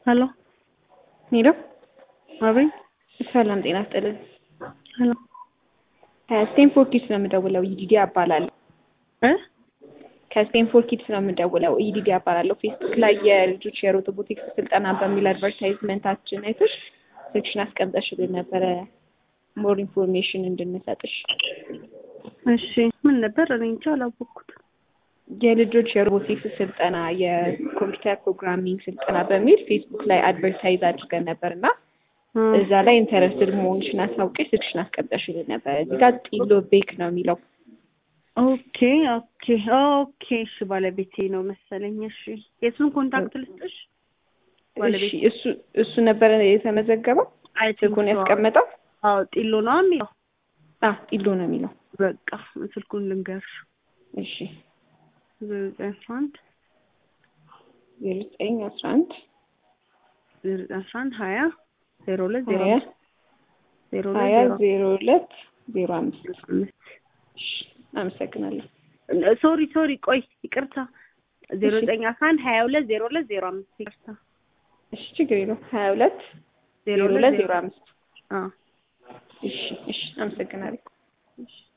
ሄሎ ሄሎ፣ አቤት። ሰላም ጤና ይስጥልን። ሄሎ ከስቴንፎርድ ኪድስ ነው የምደውለው። ኢዲዲ እባላለሁ። እ ከስቴንፎርድ ኪድስ ነው የምደውለው። ኢዲዲ እባላለሁ። ፌስቡክ ላይ የልጆች የሮቦቲክስ ስልጠና በሚል አድቨርታይዝመንታችን አይተሽ ሴክሽን አስቀምጠሽልን ነበረ ሞር ኢንፎርሜሽን እንድንሰጥሽ። እሺ ምን ነበር? እኔ እንጃ አላወቅኩትም። የልጆች የሮቦቲክስ ስልጠና የኮምፒውተር ፕሮግራሚንግ ስልጠና በሚል ፌስቡክ ላይ አድቨርታይዝ አድርገን ነበር እና እ እዛ ላይ ኢንተረስትድ መሆንሽን አሳውቀሽ ስልክሽን አስቀምጠሽልን ነበር። እዚህ ጋር ጢሎ ቤክ ነው የሚለው። ኦኬ ኦኬ ኦኬ። እሺ ባለቤቴ ነው መሰለኝ። እሺ የእሱን ኮንታክት ልስጥሽ? ባለቤቴ እሺ እሱ እሱ ነበረ የተመዘገበው አይ ስልኩን ያስቀመጠው። አዎ ጢሎ ነው የሚለው። አዎ ጢሎ ነው የሚለው። በቃ ስልኩን ልንገርሽ። እሺ ዘጠኝ አስራ አንድ ዜሮ ዘጠኝ አስራ አንድ ዜሮ ዘጠኝ አስራ አንድ ሀያ ዜሮ ሁለት ዜሮ ሀያ አምስት ዜሮ ሁለት ሀያ ዜሮ ዜሮ ሁለት ዜሮ አምስት አምስት እሺ አመሰግናለሁ። ሶሪ ሶሪ፣ ቆይ ይቅርታ። ዜሮ እሺ። ዘጠኝ አስራ አንድ ሀያ ሁለት ዜሮ ሁለት ዜሮ አምስት ይቅርታ። እሺ ችግር የለውም። ሀያ ሁለት ዜሮ ዜሮ ሁለት ሁለት ዜሮ ዜሮ አምስት አዎ እሺ እሺ አመሰግናለሁ። እሺ